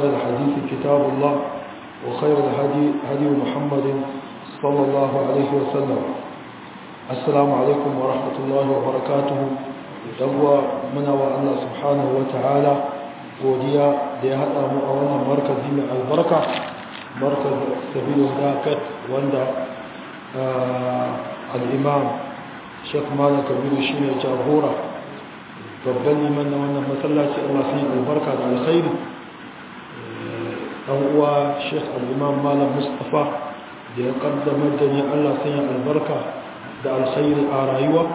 وخير الحديث كتاب الله وخير الهدي هدي محمد صلى الله عليه وسلم السلام عليكم ورحمة الله وبركاته يوى منا الله سبحانه وتعالى godiya da ya haɗa mu a wannan markazi mai albarka markaz sabilu dakat wanda al'imam shek mala kabiru shi ne jagora babban liman na wannan matsalaci allah sun yi albarka da alkhairi ɗan uwa shek al'imam malam mustapha da ya ƙaddamar da ni allah sun yi albarka da alkhairi a rayuwa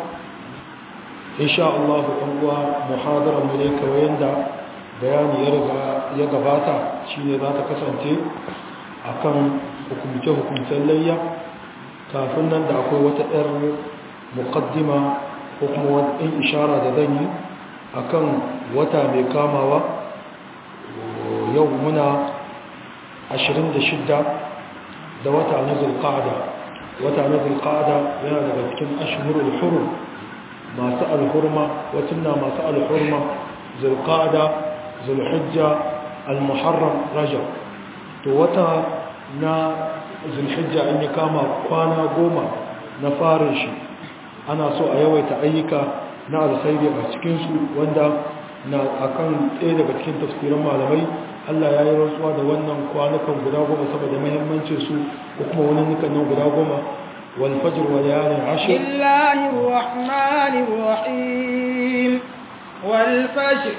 insha allah ɗan uwa muhadarar mu ne kawai yadda bayani ya gabata shi ne za ta kasance a kan hukumce-hukumcen layya kafin nan da akwai wata 'yar mukaddima ko kuma wata ɗin ishara da zan yi a kan wata mai kamawa yau muna 26 da wata na zulƙada wata na zulƙada yana daga cikin ashirul hurum masu alhurma wacin na masu alhurma zulƙada zulhijja al-muharram rajab to wata na zulhijja in ya kama kwana goma na farin shi ana so a yawaita ayyuka na alkhairi a cikinsu wanda na akan ɗaya daga cikin tafsirin malamai Allah ya yi rantsuwa da wannan kwanukan guda goma saboda muhimmancin su ko kuma wani nukan nan guda goma wal fajr wa layalin ashr Bismillahir rahmanir rahim wal fajr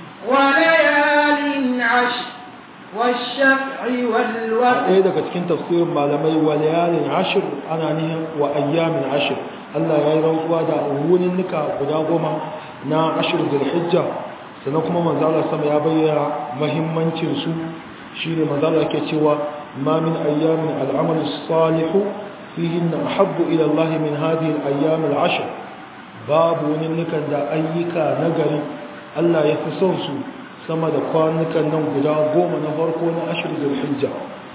وليال عشر والشفع والوتر ɗaya daga cikin tafsirin malamai wa layalin ashir ana nihin wa ayyamin ashir Allah ya yi rantsuwa da wunin nika guda goma na ashir zulhijja sannan kuma manzala sama ya bayyana mahimmancin su shine manzala yake cewa ma min ayyamin al'amal salihu fihin ahabbu ila Allah min hadhihi al-ayyam al-ashr babu wunin nikan da ayyuka nagari Allah ya fi son su sama da kwanukan nan guda goma na farko na ashir zulhijja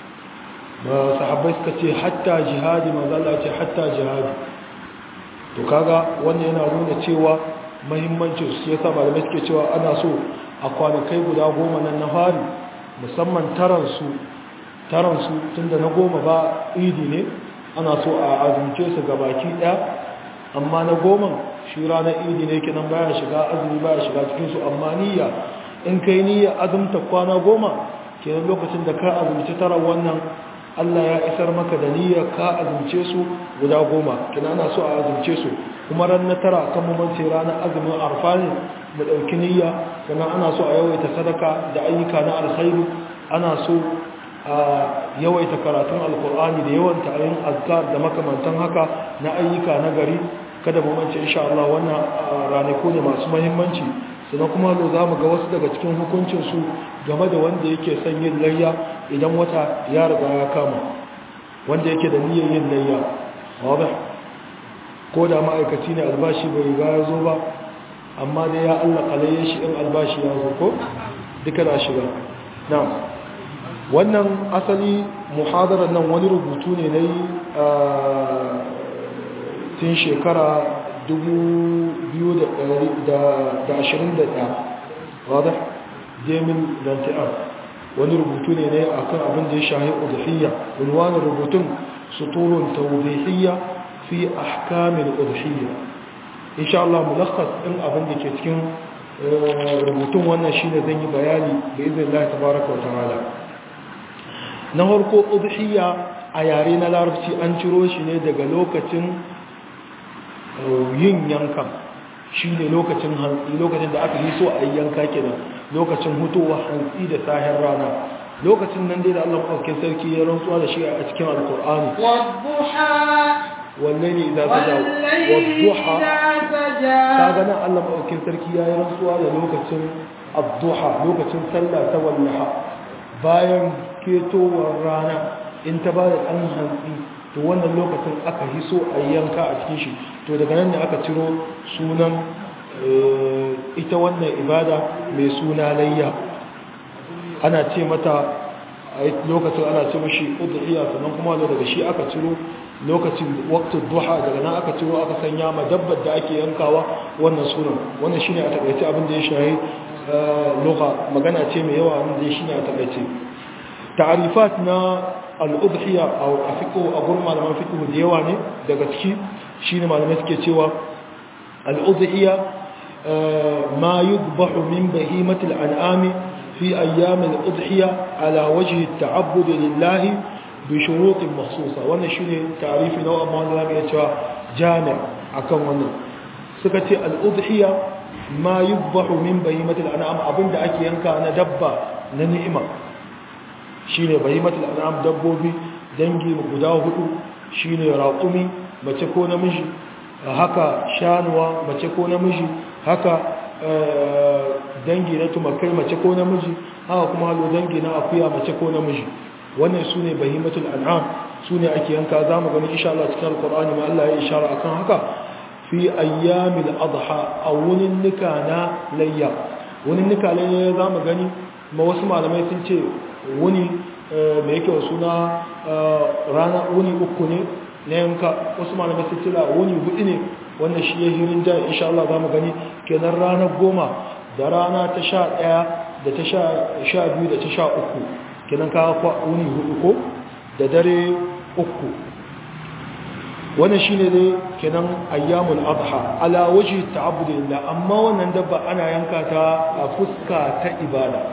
ba sahabbai suka ce hatta jihadi mazala ce hatta jihadi to kaga wannan yana nuna cewa mahimmancin su yasa malamai suke cewa ana so a kwanakai guda goma nan na fari musamman taransu taransu tunda na goma ba idi ne ana so a azumce su gabaki daya amma na goma shi ranar idi ne kinan baya shiga azumi baya shiga cikinsu amma niyya in kai niyya azumta kwana goma kenan lokacin da ka azumci tara wannan Allah ya isar maka da niyya ka azumce su guda goma kina ana so a azumce su kuma ran na tara kan mamance ranar azumin arfa ne mu ɗauki niyya sannan ana so a yawaita sadaka da ayyuka na alkhairu ana so a yawaita karatun alkur'ani da yawan ta'ayin azkar da makamantan haka na ayyuka na gari kada mu mance insha Allah wannan ranaku ne masu muhimmanci sannan kuma lo za mu ga wasu daga cikin hukuncinsu game da wanda yake son yin layya idan wata ya riga ya kama wanda yake da niyyar yin layya wadda ko da ma'aikaci ne albashi bai riga ya zo ba amma dai ya Allah kalaye shi in albashi ya zo ko duka da shiga na wannan asali muhadarar nan wani rubutu ne na yi tun shekara 2021 wadda demin danti'ar wani rubutu ne ne akan abin da ya shahi udhiyya unwanin rubutun suturun tawdihiyya fi ahkamil udhiyya insha Allah mulakhas din abin da ke cikin rubutun wannan shine zan yi bayani da izinin Allah tabaaraka wa ta'ala na farko udhiyya a yare na larabci an ciro shi ne daga lokacin yin yankan shi ne lokacin hantsi lokacin da aka yi so a yi yanka kenan lokacin hutowa hantsi da sahen rana lokacin nan dai da Allah ɗauke sarki ya rantsuwa da shi a cikin alkur'ani wanne ne idan ta jawo wadduha ta gana Allah ɗauke sarki ya yi rantsuwa da lokacin abduha lokacin sallah ta wallaha bayan ketowar rana in ta ba da ɗan hantsi to wannan lokacin aka hiso a yanka a cikin shi to daga nan ne aka ciro sunan ita wannan ibada mai suna layya ana ce mata a lokacin ana ce mashi udhiya sannan kuma daga shi aka ciro lokacin waqtul duha daga nan aka ciro aka sanya ma dabbar da ake yankawa wannan sunan wannan shine a takaice abin da ya shahi lugha magana ce mai yawa wanda shi ne a takaice ta'arifat na al-udhiya a fiqh a gurin malaman fiqh da yawa ne daga ciki shine malamai suke cewa al-udhiya ma yudbahu min bahimati al-an'ami fi ayyam al-udhiya ala wajhi at-ta'abbud lillahi bi shurut makhsusa wannan shine ta'arifi na amma wanda zamu iya cewa jami' akan wannan suka ce al-udhiya ma yudbahu min bahimati al-an'am abinda ake yanka na dabba na ni'ima shine bahimatul an'am dabbobi dangi guda hudu shine raqumi mace ko namiji haka shanuwa mace ko namiji haka dangi na tumakai mace ko namiji haka kuma halo dangi na akuya mace ko namiji wannan sune bahimatul an'am sune ake yanka zamu gani insha Allah cikin alqur'ani ma Allah ya ishara akan haka fi ayyamil adha aw wunin nika na layya wunin nika layya zamu gani ma wasu malamai sun ce wuni mai yake suna rana wuni uku ne na yanka wasu malamai sun tila wuni hudu ne wannan shi ya hirin jan insha Allah za mu gani kenan ranar goma da rana ta sha ɗaya da ta sha biyu da ta sha uku kenan kawo kwa wuni hudu ko da dare uku wannan shi ne dai kenan ayyamul adha ala waje ta'abbudillah amma wannan dabba ana yanka ta a fuska ta ibada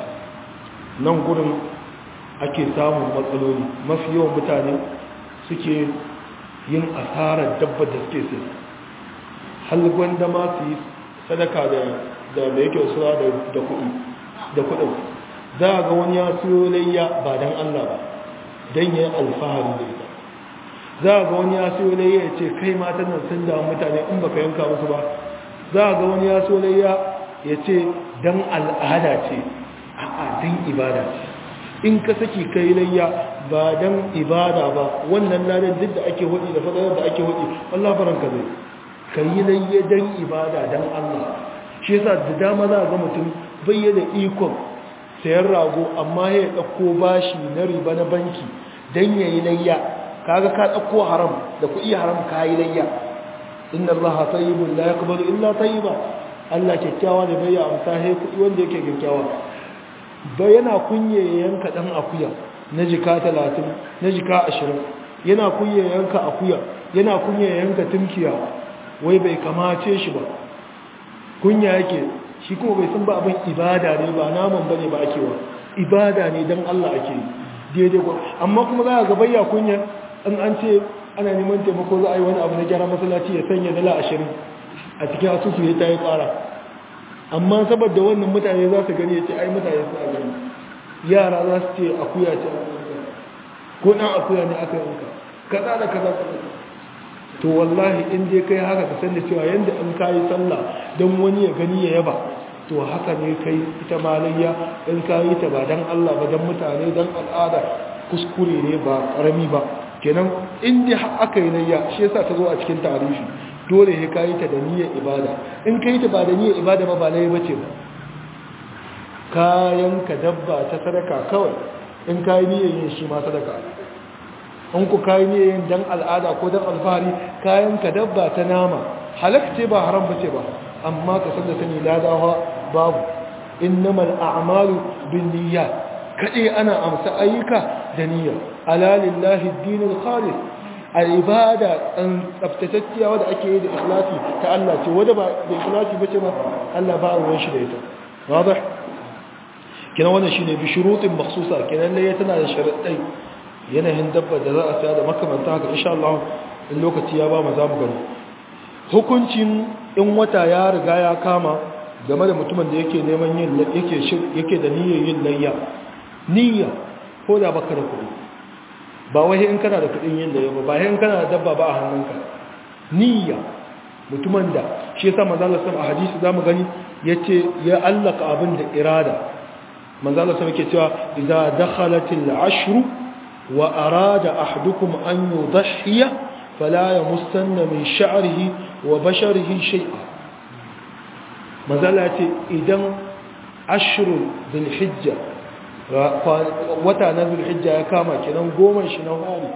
nan gurin ake samun matsaloli mafi yawan mutane suke yin asarar dabba da suke sai halgwan da ma su yi sadaka da da yake sura da kuɗi da kuɗin za a ga wani ya siyo layya ba don Allah ba don yin alfahari da ita za a ga wani ya siyo layya ya ce kai matan nan sun damu mutane in baka yanka musu ba za a ga wani ya siyo layya ya ce don al'ada ce a'a don ibada ce in ka saki kai layya ba dan ibada ba wannan ladan duk da ake hudi da fadalar da ake hudi Allah baranka zai kai layya dan ibada dan Allah shi yasa da dama za ga mutum bayyana ikon sayar rago amma ya dauko bashi na riba na banki dan yayi layya kaga ka dauko haram da kuɗi haram kai layya inna Allah tayyibun la yaqbalu illa tayyiba Allah kyakkyawa ne bai amsa he kuɗi wanda yake kyakkyawa ba yana kunye yanka dan akuya na jika 30 na jika 20 yana kunye yanka akuya yana kunye yanka tunkiya wai bai kamace shi ba kunya yake shi kuma bai san ba abin ibada ne ba naman bane ba ake wa ibada ne dan Allah ake daidai ko amma kuma za ga bayya kunya in an ce ana neman taimako za a yi wani abu na gyara masallaci ya sanya dala 20 a cikin asusu ya tayi kara amma saboda wannan mutane za su gani ya ce ai mutane suna gani yara za su ce akuya ce ko ɗan akuya ne aka yanka kaza da kaza to wallahi in dai kai haka ka san da cewa yanda in ka yi sallah don wani ya gani ya yaba to haka ne kai ita malayya in ka yi ta ba don Allah ba don mutane don al'ada kuskure ne ba ƙarami ba kenan in dai aka yi layya shi yasa ta zo a cikin tarihi dole ya kayi ta da niyyar ibada in ka yi ta ba da niyyar ibada ba ba laye bace ba kayan ka dabba ta sadaka kawai in kayi niyyar yin shi ma sadaka in ku kayi niyyar yin dan al'ada ko dan alfahari kayan ka dabba ta nama halak ce ba haram bace ba amma ka san da sani ladawa babu innamal a'malu bin niyyat kade ana amsa ayyuka da niyya ala lillahi ad-dinul khalis al-ibada an tsaftatacciya wadda ake yi da ikhlasi ta Allah ce wadda ba da ikhlasi bace ba Allah ba ruwan shi da ita wadah kina wannan shine bi shurutin makhsusa kinan ne tana da sharadai yanayin dabba da za a saya da makamanta haka insha Allah in lokaci ya ba mu za mu gani hukuncin in wata ya riga ya kama game da mutumin da yake neman yin yake yake da niyyar yin layya niyya ko da baka da kuɗi ba wai in kana da kudin yin da yaba ba in kana da dabba ba a hannunka niyya mutumin da shi yasa manzo Allah sallallahu alaihi hadisi zamu gani yace ya allaka abin da irada manzo Allah sallallahu yake cewa idza dakhalatil ashr wa arada ahadukum an yudhiya fala yamussanna min sha'rihi wa basharihi shay'a manzo Allah yace idan ashrul dhul hijja wata na zulhijja ya kama kenan goma shi na hari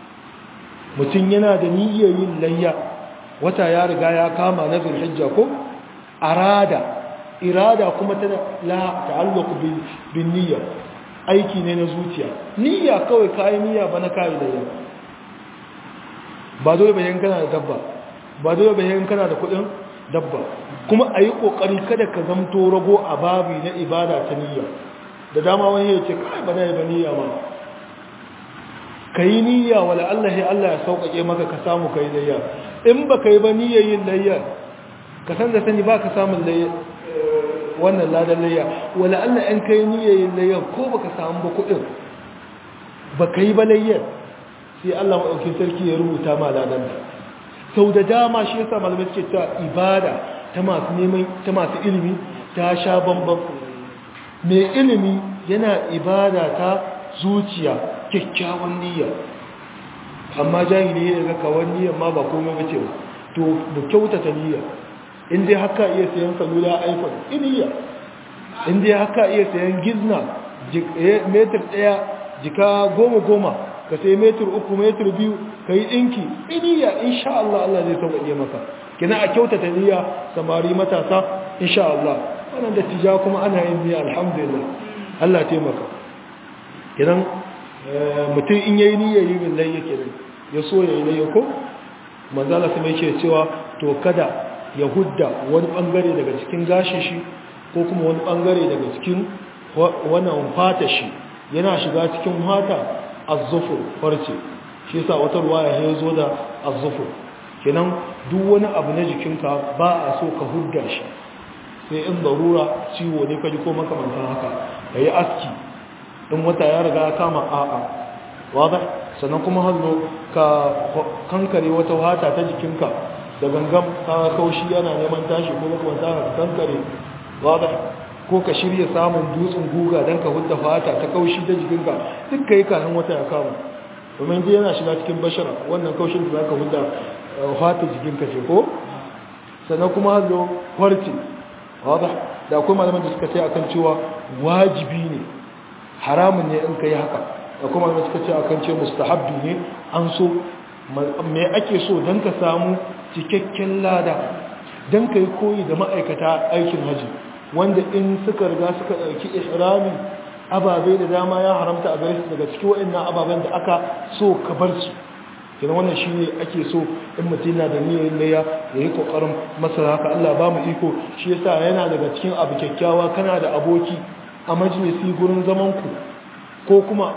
mutum yana da niyyar yin layya wata ya riga ya kama na zulhijja ko arada irada kuma tana la ta'alluq bin niyya aiki ne na zuciya niyya kawai kai niyya ba na kai da yau ba dole bayan kana da dabba ba dole bayan kana da kudin dabba kuma ayi kokari kada ka zamto rago a babi na ibada ta niyya da dama wani ya ce kai ba na yi ba niyya ma ka yi niyya wala Allah ya Allah ya sauƙaƙe maka ka samu ka yi layya in ba ka yi ba niyyar yin layya ka san da sani ba ka samun wannan ladan layya wala Allah in ka yi niyyar yin layya ko ba ka samu ba kuɗin ba ka yi ba layyar sai Allah maɗaukin sarki ya rubuta ma ladan da sau da dama shi yasa malamai suke cewa ibada ta masu neman ta masu ilimi ta sha bambam mai ilimi yana ibada ta zuciya kyakkyawan niyya amma jahili ya ga kawan niyyar ma ba komai bace ba to mu kyautata niyya in dai haka iya sayan salula iphone niyya in dai haka iya sayan gizna metir daya jika goma goma ka sai metir uku metir biyu ka yi ɗinki niyya insha Allah Allah zai sauƙaƙe maka kina a kyautata niyya samari matasa insha Allah wannan da tija kuma ana yin niyya alhamdulillah Allah taimaka kinan mutum in yayi niyya yi min layya kenan ya so yayi layya ko manzala sai yake cewa to kada ya hudda wani bangare daga cikin gashin shi ko kuma wani bangare daga cikin wannan fata shi yana shiga cikin fata az-zufur farce shi yasa wata ruwaya ya zo da az-zufur kenan duk wani abu na jikinka ba a so ka hudda shi sai in darura ciwo ne kaji ko makamantan haka yayi aski in wata ya riga ya kama a'a wadda sannan kuma hannu ka kankare wata wata ta jikinka da gangan ka kaushi yana neman tashi ko makamanta ka kankare wadda ko ka shirya samun dutsen guga don ka hudda fata ta kaushi ta jikinka duk ka yi kanin wata ya kama domin dai yana shiga cikin bashara wannan kaushin da za ka hudda fata jikinka ce ko sannan kuma hannu kwarce wadda da akwai malaman da suka ce akan cewa wajibi ne haramun ne in ka yi haka da kuma da suka ce a kan ce mustahabbi ne an so me ake so don ka samu cikakken lada don ka yi koyi da ma'aikata aikin haji wanda in suka riga suka ɗauki ihrami ababe da dama ya haramta a gare su daga cikin waɗannan ababen da aka so ka bar su kina wannan shi ne ake so in mutum yana da niyyar laya ya yi ƙoƙarin masa haka Allah ba mu iko shi yasa yana daga cikin abu kyakkyawa kana da aboki a majalisi gurin zamanku ko kuma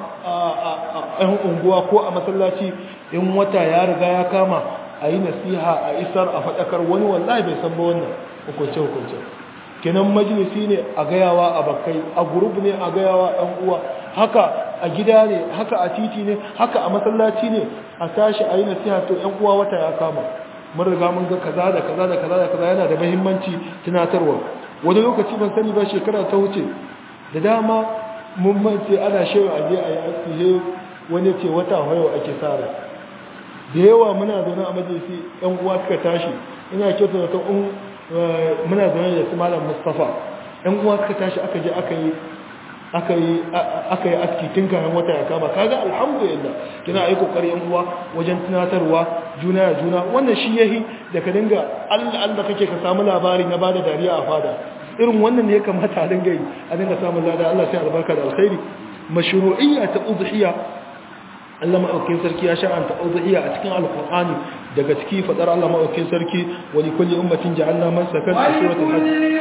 a ‘yan unguwa ko a masallaci in wata ya riga ya kama a yi nasiha a isar a faɗakar wani wallahi bai san ba wannan hukunce-hukunce kenan majalisi ne a gayawa a bakai a gurub ne a gayawa ‘yan uwa haka a gida ne haka a titi ne haka a masallaci ne a tashi a yi nasiha to ‘yan uwa wata ya kama mun riga mun ga kaza da kaza da kaza da kaza yana da mahimmanci tunatarwa wani lokaci ban sani ba shekara ta wuce da dama mun mance ana shewa aje a yi aski wani ce wata hayo ake tsara da yawa muna zaune a majalisi yan uwa suka tashi ina kyauta da ta un muna zaune da su malam mustafa yan uwa suka tashi aka je aka yi aka yi aka yi aski tun kayan wata ya kama kaga alhamdulillah kina ayi kokari yan uwa wajen tunatarwa juna ya juna wannan shi yahi da ka dinga Allah Allah kake ka samu labari na bada dariya a fada irin wannan ne ya kamata a dinga yi a dinga samun lada Allah sai albarka da alkhairi mashru'iyya ta udhiya Allah maɗaukin sarki ya shar'anta udhiya a cikin alqur'ani daga ciki fadar Allah maɗaukin sarki wa li kulli ummatin ja'alna man sakan a suratul hajj kulli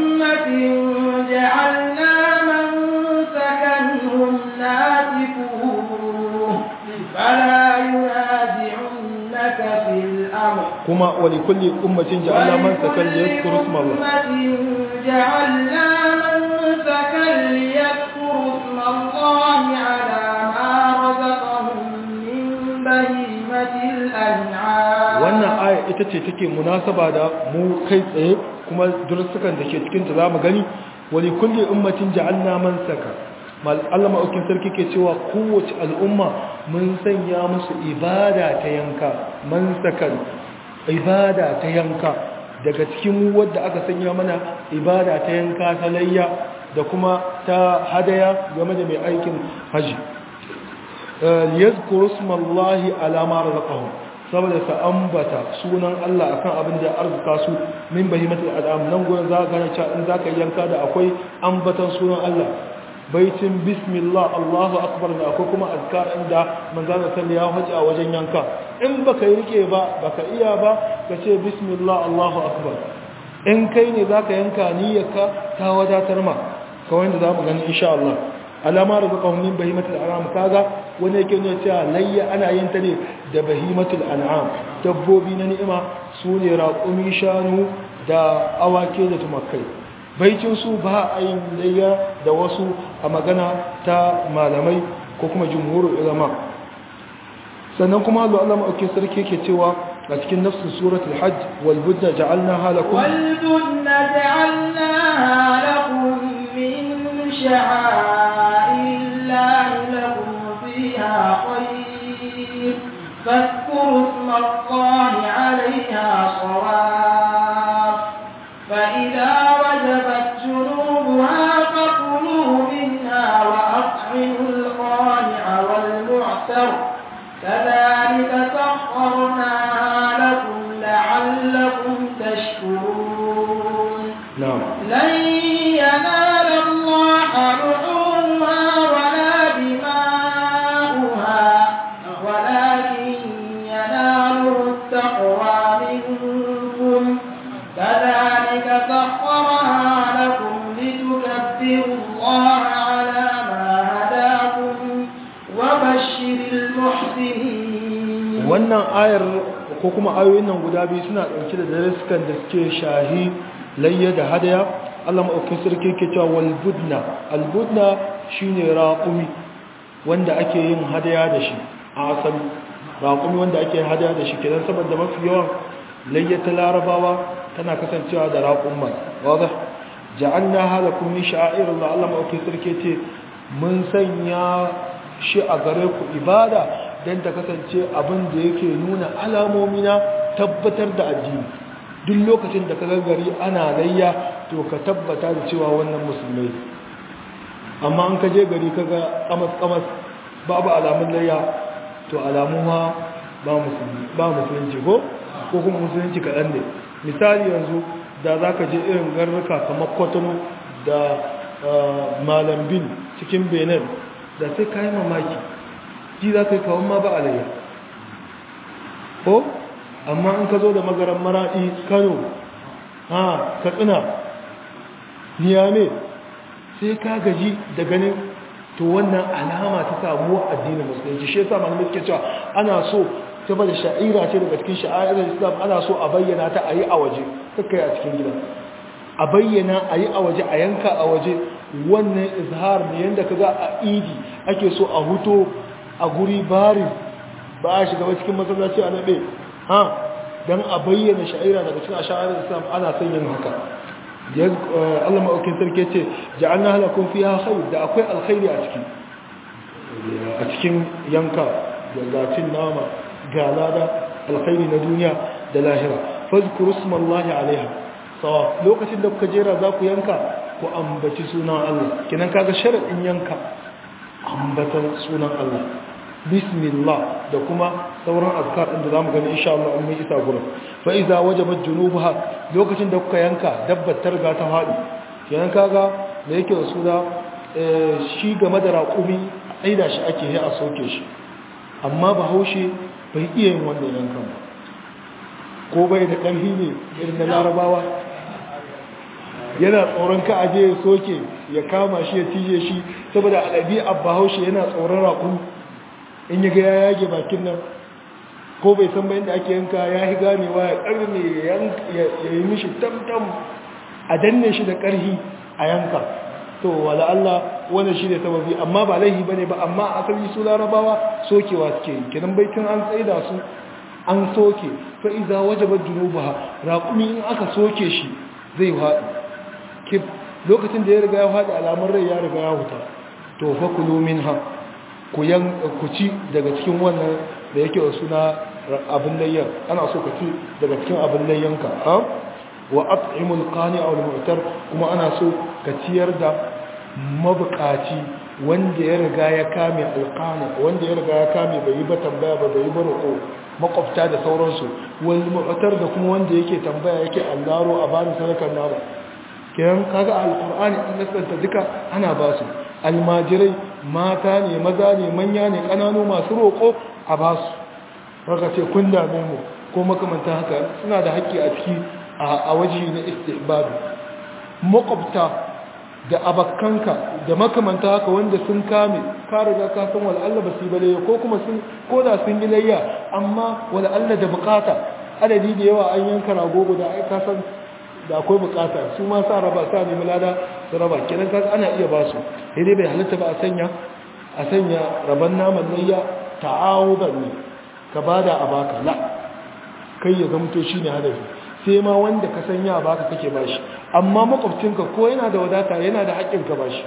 ummatin ja'alna man sakanhum nasikuhu fala yunazi'unka fil amr kuma wa li kulli ummatin ja'alna man sakan liyadhkuru isma Allah جعلنا منسكا ليذكروا اسم الله على ما رزقهم من بهيمة الأنعام wannan aya ita ce take munasaba da mu kai tsaye kuma dursukan da ke cikin ta zamu gani wali kulli ummatin ja'alna mansaka mal Allah ma'aukin sarki ke cewa kowace al'umma mun sanya musu ibada ta yanka mansakan ibada ta yanka daga cikin wadda aka sanya mana ibada ta yanka ta layya da kuma ta hadaya game da mai aikin haji liyazkuru smallahi ala ma razaqahum saboda ka ambata sunan Allah akan abin da ya arzuka su min bahimatul al'am nan gurin za ka gane cewa in zaka yanka da akwai ambatan sunan Allah baitin bismillah Allahu akbar da akwai kuma azkar inda manzon sallallahu ya haji a wajen yanka in baka yi rike ba baka iya ba ka ce bismillah Allahu akbar in kai ne zaka yanka niyyarka ta wadatar ma kawai da zamu gani insha Allah alama rizqahum min bahimatil an'am kaga wani yake nuna cewa layya ana yin ta ne da bahimatul an'am dabbobi na ni'ima su ne raƙumi shanu da awake da tumakai baicin su ba a yin layya da wasu a magana ta malamai ko kuma jumhurul ulama sannan kuma Allah Allah ma'auke sarki yake cewa a cikin nafsin suratul hajj wal budda ja'alnaha lakum wal budda ja'alnaha lakum min sha'a'illahi lakum fiha khayr فاذكروا اسم الله عليها صواف فإذا وجبت جنوبها فكلوا منها وأطعموا القانع والمعتر كذلك سخرناها لكم لعلكم تشكرون نعم لن ينال الله لحومها ولا دماؤها ولكن يناله التقوى منكم كذلك سخرها لكم لتكبروا الله على ما هداكم وبشر المحسنين wannan ayar ko kuma ayoyin nan guda biyu suna ɗauke da daruskan da suke shahi layya da hadaya Allah maɗaukin sarki ke cewa wal budna al budna shine raqumi wanda ake yin hadaya da shi a asali raqumi wanda ake yin hadaya da shi kenan saboda mafi yawan layya ta larabawa tana kasancewa da raqumma wadah ja'alna halakum min sha'airillah Allah maɗaukin sarki ce mun sanya shi a gare ku ibada don ta kasance abin da yake nuna alamomi na tabbatar da addini duk lokacin da ka gari ana layya to ka tabbata da cewa wannan musulmai amma an ka je gari ka ga kamas-kamas babu alamun layya to alamu ma ba musulunci ko ko kuma musulunci kaɗan ne misali yanzu da za ka je irin garnuka kamar kwatano da malambin cikin benin da sai ka yi mamaki ji za ka yi kawon ma ba alayya ko amma in ka zo da magaran maraɗi kano ha katsina niyame sai ka gaji da ganin to wannan alama ta samu addinin musulunci shi yasa malamai suke cewa ana so saboda sha'ira ce daga cikin sha'irar islam ana so a bayyana ta a yi a waje kakkai a cikin gida a bayyana a yi a waje a yanka a waje wannan izhar ne yadda ka ga a idi ake so a huto a guri bari ba a shiga cikin masallaci a naɗe ha don a bayyana sha'ira daga cikin asha'arar islam ana son yin haka Allah ma'aukin sarki ce ja'alna halakun fi ha khair da akwai alkhairi a ciki a cikin yanka da gacin nama ga lada alkhairi na duniya da lahira fazkuru smallahi alaiha sawa lokacin da kuka jera za ku yanka ku ambaci sunan Allah kinan kaga sharadin yanka ambatan sunan Allah bismillah da kuma sauran azkar din da zamu gani insha Allah mun isa gurin fa iza wajabat junubuha lokacin da kuka yanka dabbar ta riga ta fadi kinan kaga da yake da suna shi game da raƙumi aida shi ake yi a soke shi amma bahaushe bai iya yin wannan yankan ba ko bai da ƙarfi ne irin na larabawa yana tsoron ka aje ya soke ya kama shi ya tije shi saboda a ɗabi'a bahaushe yana tsoron raƙu in ya ga ya yage bakin nan ko bai san bayan da ake yanka ya yi ganewa ya ƙarni ya yi mishi tamtam a danne shi da ƙarhi a yanka to wala Allah wannan shi ne sababi amma ba laihi bane ba amma asali su larabawa sokewa suke yi kenan baitin an tsaida su an soke fa iza wajabat junubaha raqumi in aka soke shi zai haɗu kif lokacin da ya riga ya haɗu alamun rai ya riga ya huta to fa kulu minha ku yan ku ci daga cikin wannan da yake da suna abin layyan ana so ka ci daga cikin abin layyanka ha wa at'imul qani'a wal mu'tar kuma ana so ka ciyar da mabukaci wanda ya riga ya kame alqana wanda ya riga ya kame bai yi ba tambaya ba bai yi ba roƙo makwabta da sauransu wal mu'tar da kuma wanda yake tambaya yake allaro a bani sadakar nama kiran kaga alqur'ani an nasanta duka ana ba su almajirai mata ne maza ne manya ne kananu masu roƙo a ba su haka ce kun dame mu ko makamanta haka suna da haƙƙi a ciki a waje na istihbabi makwabta da abakkanka da makamanta haka wanda sun kame ka riga ka san wal'alla ba su yi balayya ko kuma sun ko da sun yi layya amma wal'alla da bukata adadi da yawa an yanka rago guda ai ka san da akwai bukata su ma sa raba sa nemi lada su raba kenan kaga ana iya ba su sai dai bai halitta ba a sanya a sanya raban naman layya ta'awudan ne ka bada a baka la kai ya zamto shine hadafi sai ma wanda ka san ya baka kake bashi amma makwabcinka ko yana da wadata yana da haƙƙin ka bashi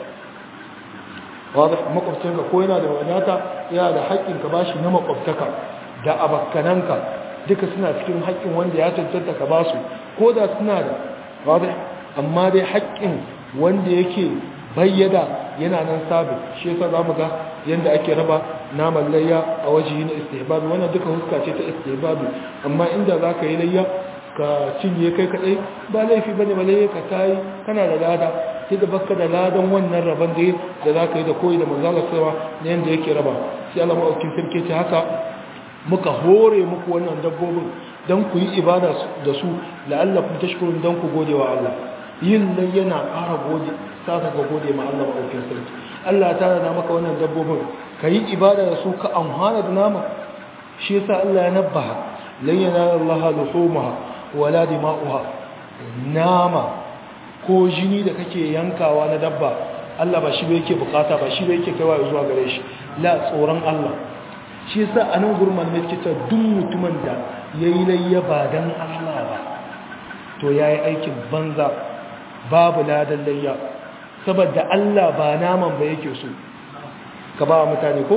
wadah makwabcinka ko yana da wadata yana da haƙƙin ka bashi na makwabtaka da abakkananka duka suna cikin haƙƙin wanda ya cancanta ka basu ko da suna da wadah amma dai haƙƙin wanda yake bayyada yana nan sabit shi yasa zamu ga yanda ake raba naman layya a wajihi na istihbabi wannan duka huska ce ta istihbabi amma inda zaka yi layya ka cinye kai kadai ba laifi bane ba layya ka tayi kana da lada sai da baka da ladan wannan raban da da zaka yi da koyi da manzo Allah sallallahu alaihi yanda yake raba sai Allah ma'aukin sarki ce haka muka hore muku wannan dabbobin dan ku yi ibada da su la'allakum tashkurun dan ku gode wa Allah yin nan yana ƙara gode sa ka gode ma Allah ma'aukin sarki Allah ta rana maka wannan dabbobin ka yi ibada da su ka amfana da nama shi yasa Allah ya nabbaha lan yanala Allah luhumaha wala dima'uha nama ko jini da kake yankawa na dabba Allah ba shi ba yake bukata ba shi ba yake kaiwa zuwa gare shi la tsoron Allah shi yasa a nan gurman ne kita duk mutumin da yayi layya ba dan Allah ba to yayi aikin banza babu ladan layya saboda Allah ba naman ba yake so ka ba mutane ko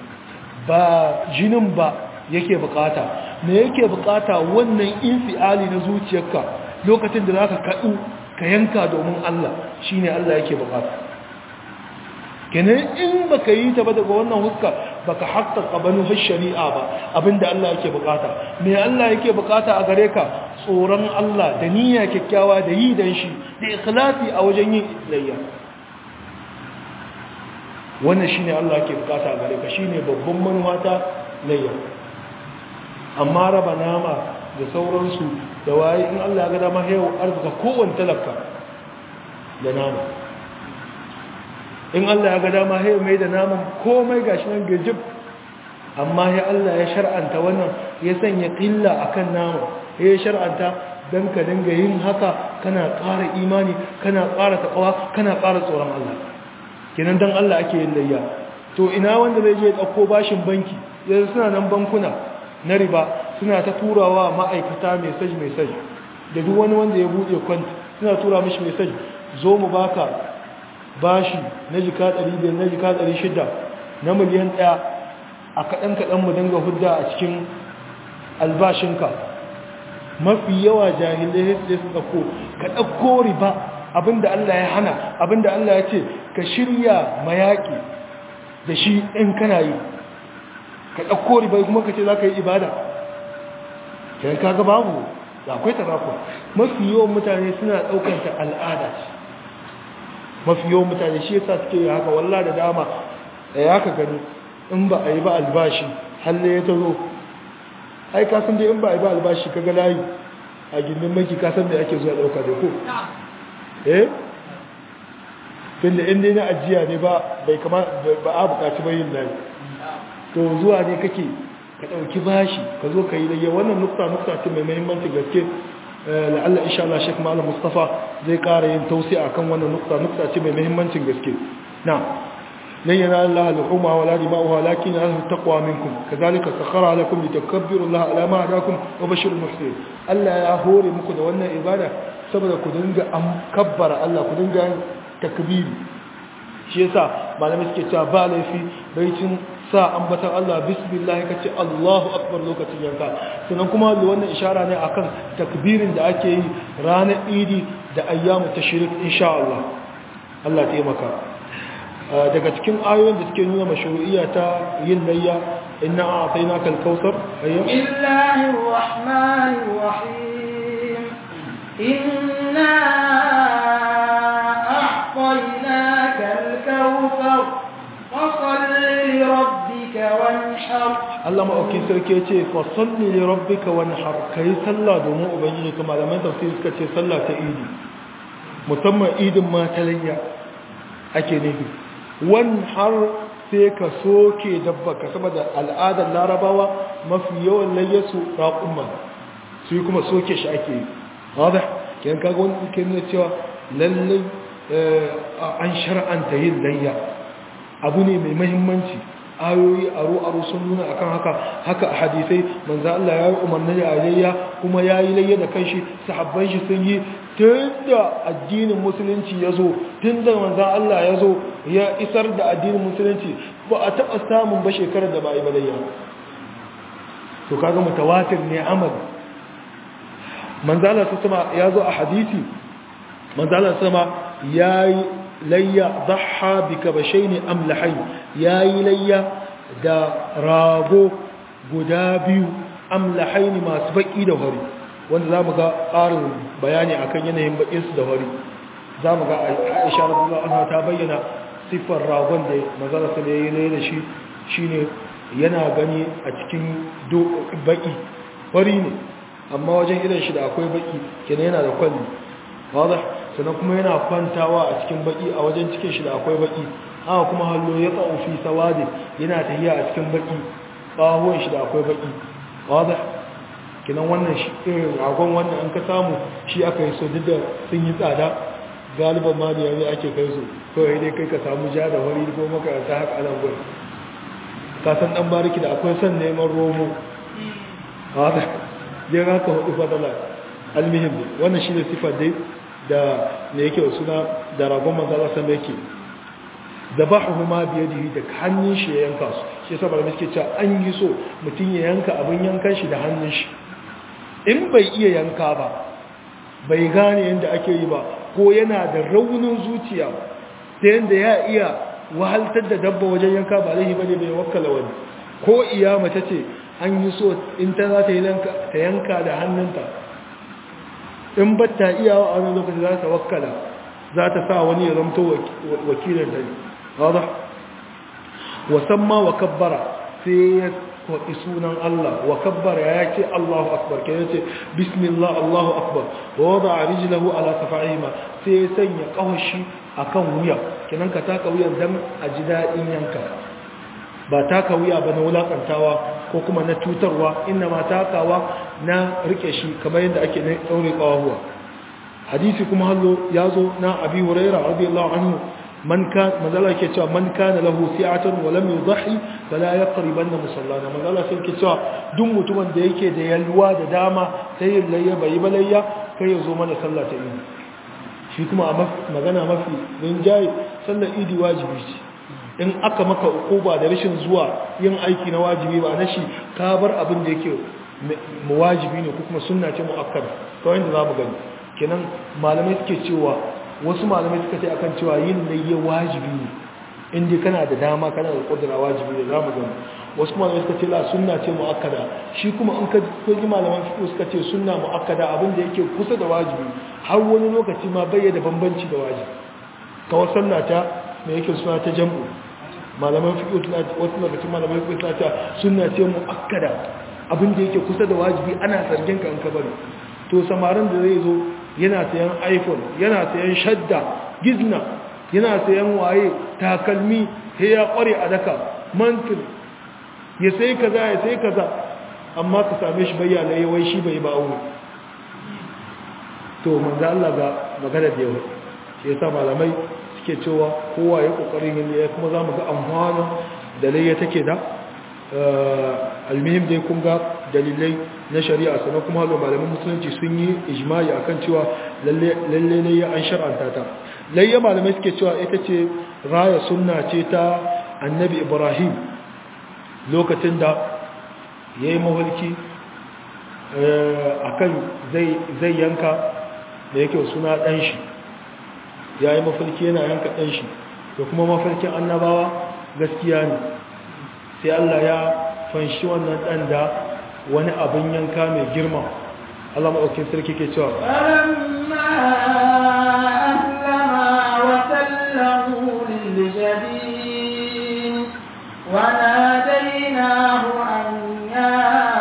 ba jinin ba yake bukata me yake bukata wannan infiali na zuciyarka lokacin da zaka kadu ka yanka domin Allah shine Allah yake bukata kenan in baka yi ta ba daga wannan huska baka haqqaqa banu shari'a ba abinda Allah yake bukata me Allah yake bukata a gare ka tsoron Allah da niyya kyakkyawa da yi dan shi da ikhlasi a wajen yin layya wannan shine Allah ke bukata a gare ka shine babban manuwa ta layya amma raba nama da sauransu da waye in Allah ya ga dama yau arzika kowanne talaka da nama in Allah ya ga dama yau mai da naman komai gashi nan gajib amma ya Allah ya shar'anta wannan ya sanya qilla akan nama ya shar'anta dan ka dinga yin haka kana ƙara imani kana ƙara taqwa kana ƙara tsoron Allah kenan dan Allah ake yin layya to ina wanda zai je dauko bashin banki yanzu suna nan bankuna na riba suna ta turawa ma'aikata message message da duk wani wanda ya bude kwanta suna tura mishi message zo mu baka bashi na jika 500 na jika 600 na miliyan 1 a kadan kadan mu dinga hudda a cikin albashinka mafi yawa jahilai sai su dauko ka dauko riba abinda Allah ya hana abinda Allah ya ce ka shirya mayaki da shi in kana yi ka ɗauko ribai kuma ka ce za ka yi ibada kai kaga babu da akwai tarako mafi yawan mutane suna ɗaukanta al'ada mafi yawan mutane shi yasa suke yi haka wallah da dama da ya ka gani in ba a yi ba albashi halle ya tazo ai ka san dai in ba a yi ba albashi kaga layi a gindin maki ka san da ake zuwa ɗauka da ko eh tunda in dai na ajiya ne ba bai kama ba a bukaci bayin layi to zuwa ne kake ka ɗauki bashi ka zo ka yi layya wannan nukta nukta ce mai mahimmanci gaske la'alla insha Allah Sheikh Malam Mustafa zai ƙara yin tausi akan wannan nukta nukta ce mai mahimmancin gaske na lan yana Allah al-huma wala dima'uha lakin ahlu taqwa minkum kadhalika sakhara lakum litakabbiru Allah ala ma hadakum wa bashirul muhsinin Allah ya hore muku da wannan ibada saboda ku dinga am kabbara Allah ku dinga takbiri shi yasa malamai suke cewa ba laifi baitin sa ambatan Allah bismillah kace Allahu akbar lokacin yanka sannan kuma wannan ishara ne akan takbirin da ake yi ranar idi da ayyamu tashrik insha Allah Allah taimaka daga cikin ayoyin da suke nuna mashru'iyya ta yin layya inna a'tainaka al-kautsar ayya bismillahir rahmanir rahim inna a'tainaka al-kautsar fasalli li rabbika wanhar Allah ma'aukin sarki ya ce fasalli li rabbika wanhar kai sallah domin ubangiji kuma malaman tafsir suka ce sallah ta idi musamman idin ma ta layya ake nufi wanhar sai ka soke dabba ka saboda al'adar larabawa mafi yawan layyasu raƙumma su yi kuma soke shi ake yi wadda kiyan kaga wani ke nuna cewa lallai an shar'anta yin layya abu ne mai mahimmanci ayoyi aro-aro sun nuna akan haka haka a hadisai manzo Allah ya yi umarni da alayya kuma ya yi layya da kanshi sahabban shi sun yi tun da addinin musulunci ya zo tun da manzo Allah ya zo ya isar da addinin musulunci ba a taɓa samun ba shekarar da ba a yi balayya to kaga mutawatir ne amal manzo Allah sama ya zo a hadisi manzo Allah sama ya yi layya dhaha bi kabashaini amlahayn yayi layya da rago guda biyu amlahayn masu baki da hori wanda zamu ga ƙarin bayani akan yanayin bakin su da hori zamu ga Aisha radhiyallahu anha ta bayyana sifar ragon da manzala sai yayi layya da shi shine yana gani a cikin baki hori ne amma wajen idan shi da akwai baki kenan yana da kwalli wadah sannan kuma yana kwantawa a cikin baki a wajen cikin shi da akwai baki haka kuma hallo ya tsawo fi sawadi yana tahiya a cikin baki bahuwan shi da akwai baki wadda kinan wannan shi irin ragon wannan an ka samu shi aka yi so duk da sun yi tsada galiban ma da yanzu ake kai su kawai dai kai ka samu ja da wari ko makaranta haka anan gwai ka san dan bariki da akwai son neman romo wadda dai haka hudu fadala almihim wannan shi ne sifar dai da ne yake suna da ragon manzala sama yake zabahu ma biyadihi da hannun shi ya yanka su shi yasa malamai suke cewa an yi so mutum ya yanka abin yankan shi da hannun shi in bai iya yanka ba bai gane yadda ake yi ba ko yana da raunin zuciya ta yadda ya iya wahaltar da dabba wajen yanka ba laifi bane bai wakkala wani ko iya mace ce an yi so in ta za ta yanka da hannunta in ba ta iya a wani lokaci za ta wakkala za ta sa wani ya zamto wakilin ta wadda wasamma wa kabbara sai ya kwaɗi sunan Allah wa kabbara ya ce Allahu akbar ke yace bismillah Allahu akbar wa wada a rijilahu ala safa'ihima sai ya sanya ƙawashi a kan wuya kinan ka taka wuyan don a ji daɗin yanka ba taka wuya ba na wulaƙantawa ko kuma na tutarwa inda ma takawa na rike shi kamar yadda ake na ɗaure ƙawahuwa hadisi kuma hallo ya zo na abi huraira radiyallahu anhu man kan mazala ke cewa man kana lahu si'atan wa lam yudhi fala yaqribanna musallana mazala sai ke cewa duk mutumin da yake da yalwa da dama sai yin layya bai balayya kai ya zo mana sallah ta idi shi kuma a magana mafi rinjaye sallar idi wajibi ce in aka maka ukuba da rashin zuwa yin aiki na wajibi ba na shi ka bar abin da yake wajibi ne ko kuma sunna ce muakkada kawai da zamu gani kenan malamai suke cewa wasu malamai suka ce akan cewa yin layya wajibi ne inda kana da dama kana da kudura wajibi ne zamu gani wasu malamai suka ce la sunna ce muakkada shi kuma in ka ji malaman fiqh suka ce sunna muakkada abin da yake kusa da wajibi har wani lokaci ma bayyana bambanci da wajibi kawai sunna ta me yake suna ta jam'u malaman fiqh suna wasu lokacin malaman fiqh suna ta sunna ce muakkada abin da yake kusa da wajibi ana zargin ka in ka bari to samarin da zai zo yana sayan iphone yana sayan shadda gizna yana sayan waye takalmi sai ya kware a daka mantin ya sai kaza ya sai kaza amma ka same shi bayyana yawai shi bai ba aure to manzo Allah ga magana da yawa shi yasa malamai suke cewa kowa ya kokarin yin ya kuma zamu ga amfana da laye take da almihim dai kun ga dalilai na shari'a sannan kuma halo malaman musulunci sun yi ijma'i akan cewa lalle lalle ne an shar'anta ta layya malamai suke cewa ita ce raya sunna ce ta annabi ibrahim lokacin da ya yi mawalki akan zai yanka da yake suna ɗanshi ya yi mafalki yana yanka ɗanshi da kuma mafarkin annabawa gaskiya ne sai Allah ya fanshi wannan dan da wani abin yanka mai girma Allah maɗaukin sarki ke cewa فلما أسلما وتله للجبين وناديناه أن يا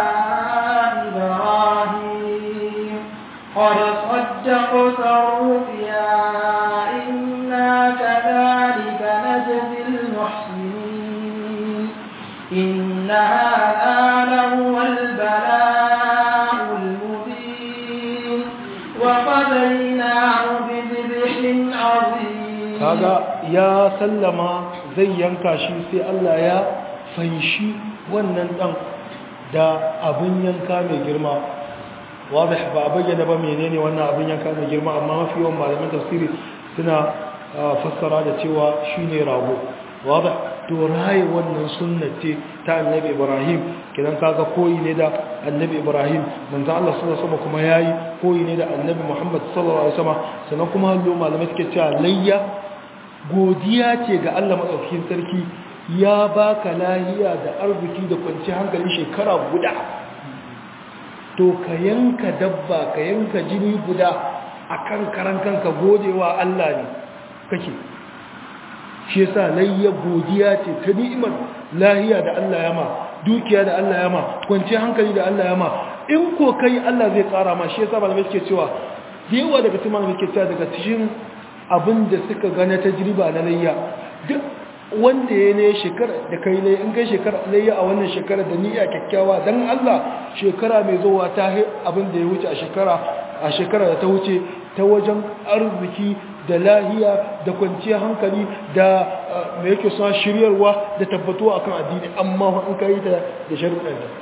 إبراهيم قد صدقت الرؤيا إنا كذلك نجزي المحسنين إن هذا لهو البلاء المبين وقضيناه بذبح عظيم kaga ya sallama zai yanka shi sai Allah ya fanshi wannan dan da abin yanka mai girma wadih ba a bayyana ba menene wannan abin yanka mai girma amma mafi yawan malaman tafsiri suna fassara da cewa shine rago wadih to raye wannan sunnati ta annabi Ibrahim kidan kaga koyi ne da annabi Ibrahim manzo Allah sallallahu alaihi wasallam kuma yayi koyi ne da annabi Muhammad sallallahu alaihi wasallam sannan kuma hallo malamai suke cewa layya godiya ce ga Allah madaukakin sarki ya baka lahiya da arziki da kwanci hankali shekara guda to ka yanka dabba ka yanka jini guda akan karan kanka godewa Allah ne kake shi yasa layya godiya ce ta ni'imar lahiya da Allah ya ma dukiya da Allah ya ma kwanci hankali da Allah ya ma in ko kai Allah zai kara ma shi yasa malamai suke cewa da yawa daga cikin malamai suke cewa daga cikin abin da suka gane tajriba na layya duk wanda ya ne shekara da kai layya in kai shekara layya a wannan shekara da niyya kyakkyawa dan Allah shekara mai zuwa ta abin da ya wuce a shekara a shekara da ta wuce ta wajen arziki da lahiya da kwanciyar hankali da mai yake suna shiryarwa da tabbatuwa akan addini amma in ka yi ta da sharuɗan da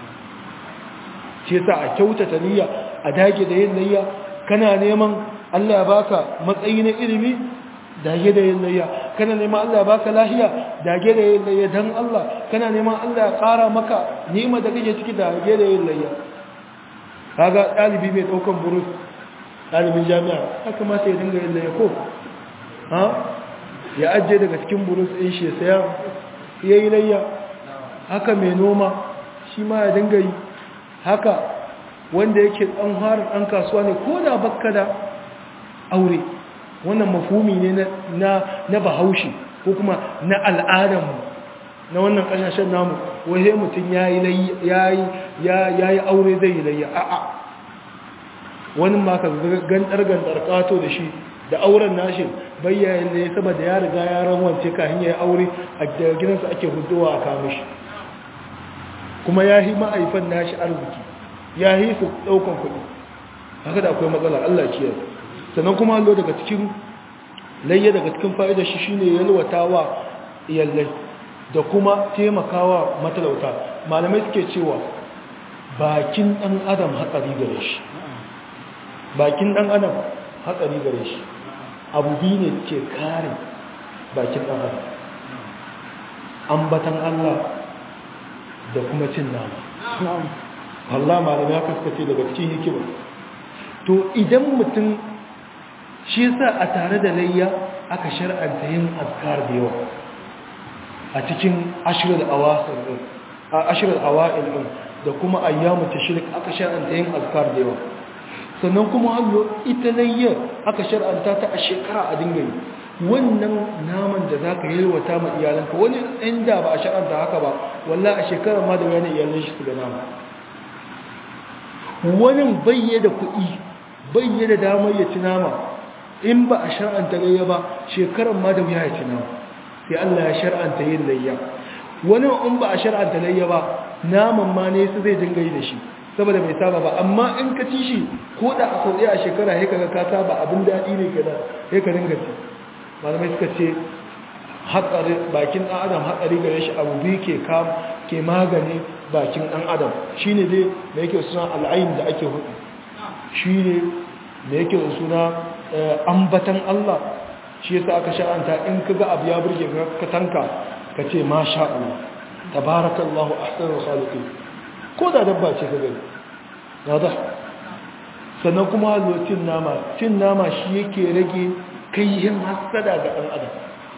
ce sa a kyautata niyya a dage da yin niyya kana neman Allah ya baka matsayi na ilimi dage da yin niyya kana neman Allah ya baka lahiya dage da yin niyya dan Allah kana neman Allah ya ƙara maka ni'ima da kake ciki dage da yin niyya kaga ɗalibi mai ɗaukan burus ɗalibin jami'a ya kamata ya dinga yin laye ko ha ya ajiye daga cikin burus ɗin shi saya ya yi layya haka mai noma shi ma ya dinga yi haka wanda yake ɗan harin ɗan kasuwa ne ko da bakka da aure wannan mafumi ne na bahaushe ko kuma na al'adarmu na wannan ƙasashen namu wahe mutum ya yi aure zai yi layya a'a wani maka gantar-gantar kato da shi da auren nashi bayyayin da ya saboda ya riga ya ranwance kahin ya yi aure a gidansa ake hudowa a kamishi kuma ya yi ma'aifan nashi arziki ya yi su daukan kuɗi haka da akwai matsala Allah ciyar sannan kuma hallo daga cikin layya daga cikin fa'ida shi shine yalwatawa iyalai da kuma taimakawa matalauta malamai suke cewa bakin ɗan adam hatsari gare shi bakin ɗan adam hatsari gare shi abu biyu ne ke kare bakin ɗan adam ambatan Allah da kuma cin nama Allah malam ya kaskace daga cikin hikima to idan mutum shi yasa a tare da layya aka shar'anta yin azkar da yawa a cikin ashirar awasir din a ashirar awa'il din da kuma ayyamu tashrik aka shar'anta yin azkar da yawa sannan kuma hallo ita layya aka shar'anta ta a shekara a dinga yi wannan naman da za ka yalwata ma iyalanka wani inda ba a shar'anta haka ba walla a shekara ma da wani iyalan shi su ga nama wani bayye da kuɗi bayye da damar ya ci nama in ba a shar'anta layya ba shekarar ma da wuya ya ci nama sai Allah ya shar'anta yin layya wani in ba a shar'anta layya ba naman ma ne su zai dinga yi da shi saboda bai saba ba amma in ka ci shi ko da a sau a shekara ya kaga ka saba abin daɗi ne ka da ya ka dinga ci malamai suka ce hatsari bakin ɗan adam hatsari gare shi abu biyu ke kam ke magani bakin ɗan adam shi ne dai da yake suna al'ayin da ake hudu shi ne da yake suna ambatan Allah shi yasa aka sha'anta in ka ga abu ya burge ka tanka ka ce ma sha Allah tabarakallahu ahsanul khaliqin ko da dabba ce ka gani yada sannan kuma cin nama cin nama shi yake rage kayyin hasada ga ɗan adam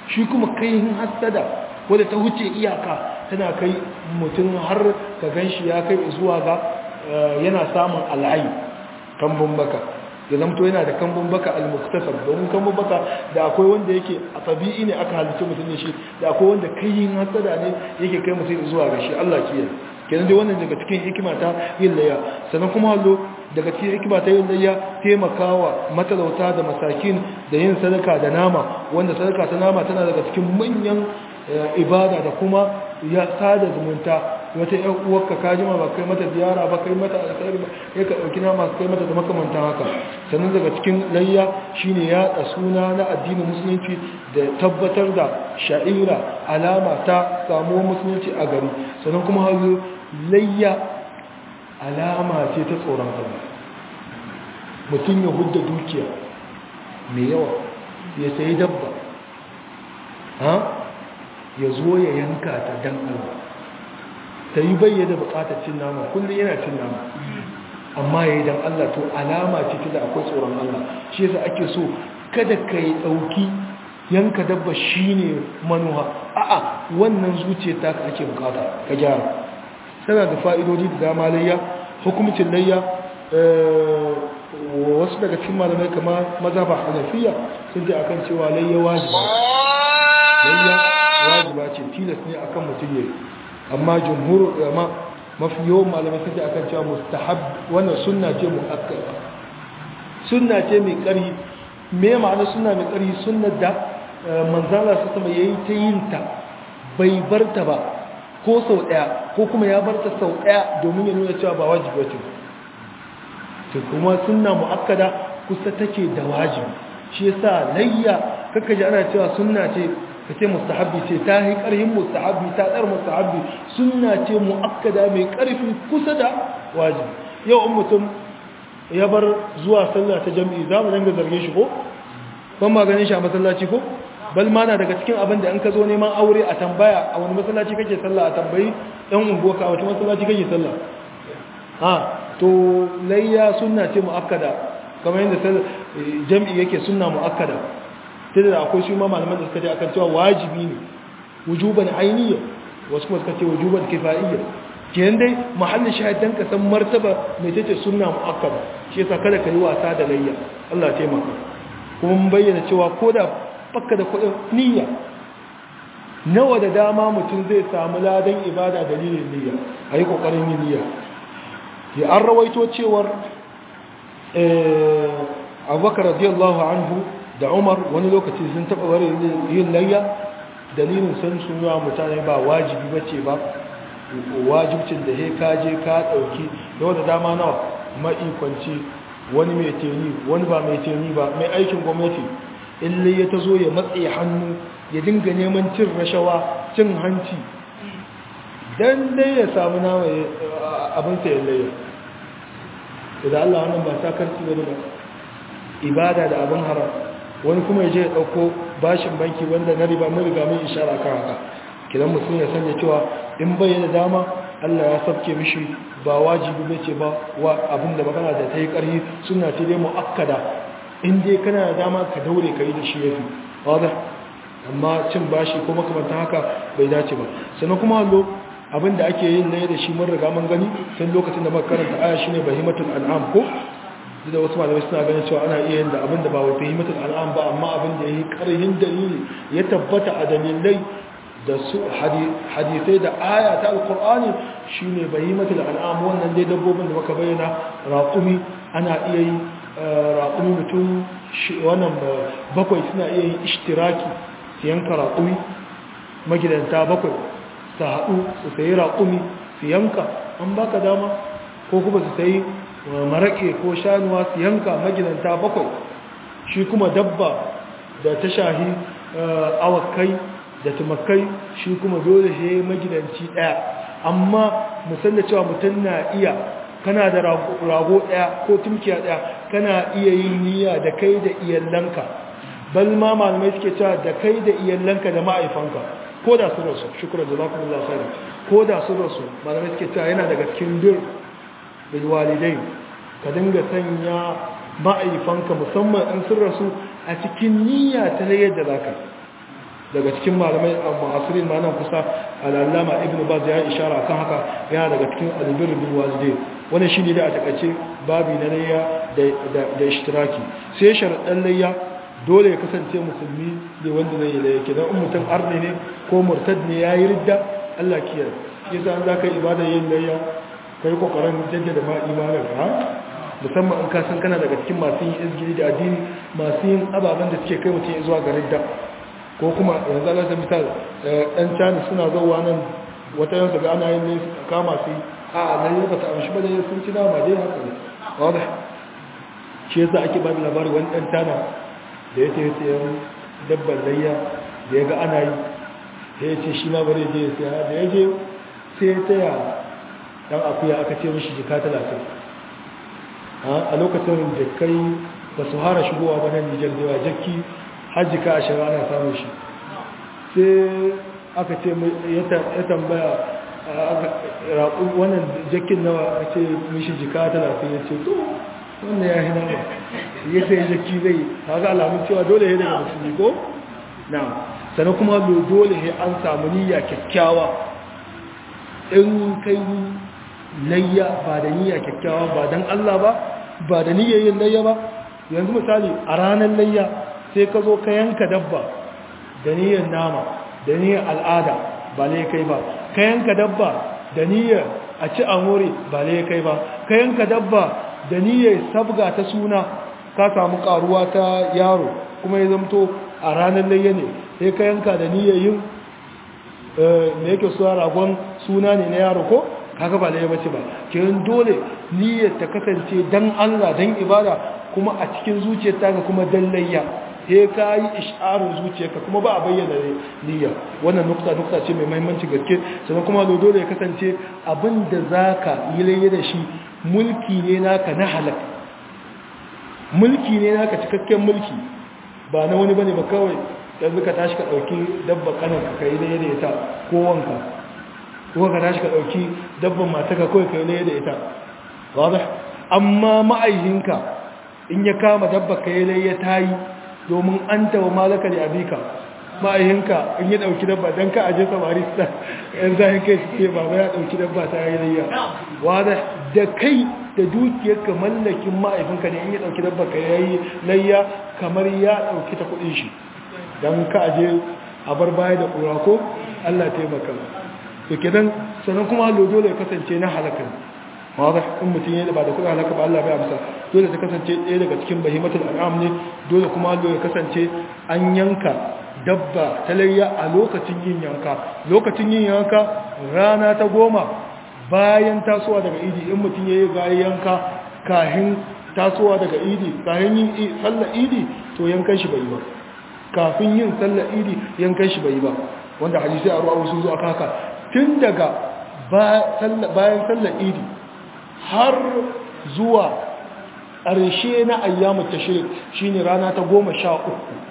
shi kuma kaihin hasada wadda ta wuce iyaka tana kai mutum har ka gan shi ya kai zuwa ga yana samun al'ayi kambun baka ya zamto yana da kambun baka al-muktasar domin kambun baka da akwai wanda yake a tabi'i ne aka halitta mutum ne shi da akwai wanda kaihin hasada ne yake kai mutum zuwa ga shi Allah kiyaye kenan dai wannan daga cikin hikima ta yin layya sannan kuma hallo daga cikin hikima ta yin layya taimakawa matalauta da masakin da yin sadaka da nama wanda sadaka ta nama tana daga cikin manyan ibada da kuma ya sada zumunta wata yan uwarka ka jima ba kai mata ziyara ba kai mata alkhairi ba kai ka dauki nama kai mata da makamantan haka sannan daga cikin layya shine ya da suna na addinin musulunci da tabbatar da sha'ira alama ta samuwar musulunci a gari sannan kuma hazo layya alama ce ta tsoron Allah mutum ya hudda dukiya mai yawa ya sayi dabba ha ya zo ya yanka ta dan Allah ta yi bayyana bukatar cin nama kullum yana cin nama amma ya yi dan Allah to alama ce ta da akwai tsoron Allah shi yasa ake so kada ka yi ɗauki yanka dabba shi ne manuwa a'a wannan zuciya ta ka ake bukata ka gyara tana da fa'idodi da dama layya hukumcin layya wasu daga cikin malamai kama mazhaba hanafiya sun ji akan cewa layya wajiba layya wajiba ce tilas ne akan mutum yayi amma jumhur ulama mafi yawan malamai sun ji akan cewa mustahab wannan sunna ce muakkada sunna ce mai ƙarfi me ma'ana sunna mai ƙarfi sunnar da manzala su sama yayi ta yin ta bai barta ba ko sau ɗaya ko kuma ya barta sau ɗaya domin ya nuna cewa ba wajibi ce to kuma sunna muakkada kusa take da wajibi shi yasa layya kaka ji ana cewa sunna ce kace mustahabbi ce ta yi karhin mustahabbi ta dar mustahabbi sunna ce muakkada mai karfi kusa da wajibi yau in mutum ya bar zuwa sallah ta jami'i za mu dinga zarge shi ko ban ma ganin shi a masallaci ko bal ma na daga cikin abin da in ka zo neman aure a tambaya a wani masallaci kake sallah a tambayi ɗan unguwa ka a wata masallaci kake sallah ha to layya sunna ce muakkada kamar yadda jami'i yake sunna muakkada sai da akwai shi ma malaman da suka ce akan cewa wajibi ne wujuban ainiya wasu kuma suka ce wujuban kifa'iyya kenan dai mahallin shahidan ka san martaba mai tace sunna muakkada shi yasa kada ka yi wasa da layya Allah ya taimaka kuma mun bayyana cewa koda fakka da kudin niyya nawa da dama mutum zai samu ladan ibada dalilin niyya ayi kokarin yin niyya ya an rawaito cewar abubakar radiyallahu anhu da umar wani lokaci sun taɓa wari yin layya dalilin sun suna mutane ba wajibi ba ce ba wajibcin da he kaje ka ɗauki yau da dama nawa ma'ikwanci wani mai teni wani ba mai teni ba mai aikin gwamnati ille ya ta zo ya matse hannu ya dinga neman cin rashawa cin hanci don dai ya samu nama abin sayan layya da Allah wannan ba sakarci wani ba ibada da abin haram wani kuma ya je ya ɗauko bashin banki wanda na riba mun riga mun ishara kan haka kidan mutum ya sanya cewa in bayyana dama Allah ya sabke mishi ba wajibi bace ba wa abin da magana da ta yi ƙarfi suna ce dai mu'akkada in dai kana da dama ka daure ka yi da shi yafi wadda amma cin bashi ko makamantan haka bai dace ba sannan kuma hallo abin da ake yin na da shi mun riga mun gani tun lokacin da muka karanta aya shine bahimatul an'am ko da wasu malamai suna ganin cewa ana iya yin da abin da ba wa bahimatul an'am ba amma abin da yayi karhin dalili ya tabbata a dalilai da su hadisai da aya ta alqur'ani shine bahimatul an'am wannan dai dabbobin da muka bayyana raqumi ana iya yi raqumi mutum wannan bakwai suna iya yin ishtiraki su yanka raqumi magidanta bakwai su haɗu su sayi raƙumi su yanka an baka dama ko kuma su sayi maraƙe ko shanuwa su yanka magidanta bakwai shi kuma dabba da ta shahi awakai da tumakai shi kuma dole shi magidanci ɗaya amma musamman cewa mutum na iya kana da rago ɗaya ko tumkiya ɗaya kana iya yin niyya da kai da iyalanka bal ma malamai suke cewa da kai da iyalanka da ma'aifanka ko da sun rasu shukura da zafi Allah sai ko da sun rasu malamai suke cewa yana daga cikin bir bil walidai ka dinga sanya ma'aifanka musamman in sun rasu a cikin niyya ta yadda zaka daga cikin malamai a ma'asirin ma nan kusa al'allama ibn baz ya yi ishara kan haka yana daga cikin albir bin walidai wani shi ne da a takaice babi na layya da ishtiraki sai sharaɗin layya dole ya kasance musulmi ne wanda zai yi layya kenan in mutum arne ne ko murtad ne ya yi ridda allah kiyar yasa an za ka yi ibada yin layya ka yi kokarin jaddada ma imanin ka musamman in ka san kana daga cikin masu yin izgiri da addini masu yin ababen da suke kai mutum zuwa ga ridda ko kuma yanzu ala misal ɗan cani suna zauwa nan wata yansu ga ana yin ne kama su a nan yau ba ta amshi ba da sun ci nama dai haka ne wadda shi yasa ake ba da labarin wani ɗan cana da ya ce sayan dabbar layya da ya ga ana yi da ya ce shi ma bari je ya saya da ya je sai ya taya ɗan akuya aka ce mishi jika talatin a lokacin da kai ba su hara shigowa ba nan nijar da yawa jakki hajjika a shara ana samun shi sai aka ce ya tambaya wannan jakin nawa a ce mishi jika talatin ya ce to wannan ya hina ba ya sai jaki zai haka alamun cewa dole ya daga musulmi ko? na sannan kuma dole ya an samu niyya kyakkyawa in kai layya ba da niyya kyakkyawa ba don Allah ba ba da niyyar yin layya ba yanzu misali a ranar layya sai ka zo ka yanka dabba da niyyar nama da niyyar al'ada ba lai kai ba ka yanka dabba da niyyar a ci amore ba lai kai ba ka yanka dabba da niyyar sabga ta suna ka samu karuwa ta yaro kuma ya zamto a ranar layya ne sai ka yanka da niyyar yin me yake suwa ragon suna ne na yaro ko kaga ba laye bace ba kiran dole niyyar ta kasance dan Allah dan ibada kuma a cikin zuciyarta ka kuma dan layya sai ka yi isharar zuciyarka kuma ba a bayyana niyya wannan nukta nukta ce mai muhimmanci gaske sannan kuma dole ya kasance abinda zaka yi layya da shi mulki ne naka na halak mulki ne naka cikakken mulki ba na wani bane ba kawai yanzu ka tashi ka dauki dabba kanan ka kai da ita ko wanka ko ka tashi ka dauki dabban mataka kawai kai da ita wadah amma ma'aihinka in ya kama dabba kai ne ya tayi domin an tawa malaka da abika ma'aihinka in ya dauki dabba dan ka aje samari sa yan zahin kai suke baba ya dauki dabba ta yi layya wadah da kai da dukiyarka mallakin ma'aifinka ne in ya dauki dabba ka yayi layya kamar ya dauki ta kudin shi don ka aje a bar baya da ƙura ko Allah taimaka to kenan sannan kuma hallo dole ya kasance na halaka wadda in mutum ya ba da kuɗin halaka ba Allah bai amsa dole ta kasance ɗaya daga cikin bahimatul al'am ne dole kuma hallo ya kasance an yanka dabba ta layya a lokacin yin yanka lokacin yin yanka rana ta goma bayan tasowa daga idi in mutum ya yi gayi yanka kahin tasowa daga idi kahin yin sallar idi to yankan shi bai ba kafin yin sallar idi yankan shi bai ba wanda hadisi a ruwa sun zo aka haka tun daga bayan sallar idi har zuwa ƙarshe na ayyamu tashrik shine rana ta goma sha uku